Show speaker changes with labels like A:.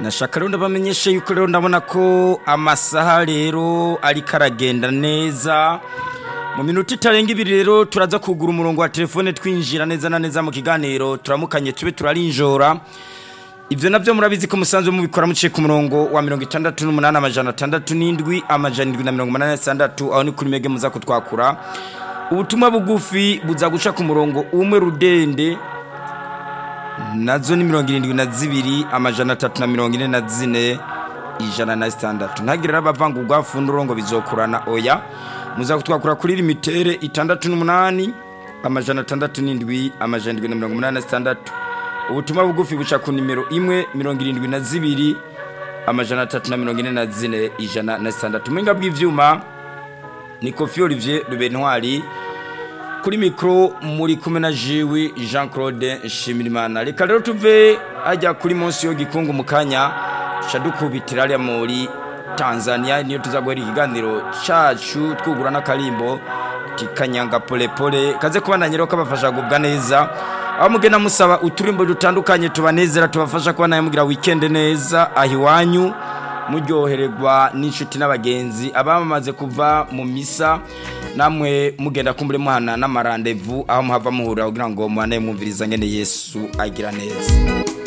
A: nashaka rero ndabamenyesha yuko rero ndabona ko amasaha rero ariko aragenda neza mu minota itarenga ibiri rero turaza kugura umurongo wa telefone twinjira neza na neza mu kiganiro turamukanye tube turarinjora ibyo nabyo murabizi ko musanzwe mubikora muciye ku murongo wa mirongo itandatu n'umunani amajana atandatu n'indwi amajana indwi na mirongo umunani na sitandatu aho ni kuri mege muza kutwakura ubutumwa bugufi buza guca ku murongo umwe rudende nazo ni mirongo irindwi na zibiri amajana atatu na mirongo ine na zine ijana na sitandatu ntagire n'abavangurwa funduro ngo bizokurana oya muza kutwakura kuri limitere itandatu n'umunani amajana atandatu n'indwi amajana indwi na mirongo umunani na sitandatu ubutumwa bugufi buca ku nimero imwe mirongo irindwi na zibiri amajana atatu na mirongo ine na zine ijana na sitandatu ubuhinga bw'ibyuma ni kofi olivier rubentwari kuri mikoro muri kumwe na jiwi jean claude nshimirimana reka rero tuve hajya kuri munsi yo gikungu mu kanya duca dukubitira hariya muri tanzania niyo tuza guhera ikiganiro cyacu twugura n'akarimbo kikanyanga polepole kaze kubana nyiraho kabafasha kugubwa neza aho mugenda musaba uturimbo dutandukanye tubanezera tubafasha kubana mugira wikende neza aho iwanyu muryohererwa n'inshuti n'abagenzi abamaze kuva mu misa namwe mugenda kumbure muhana n'amarandevu aho muhava muhurira kugira ngo muhane mwumviriza ngene yesu agira neza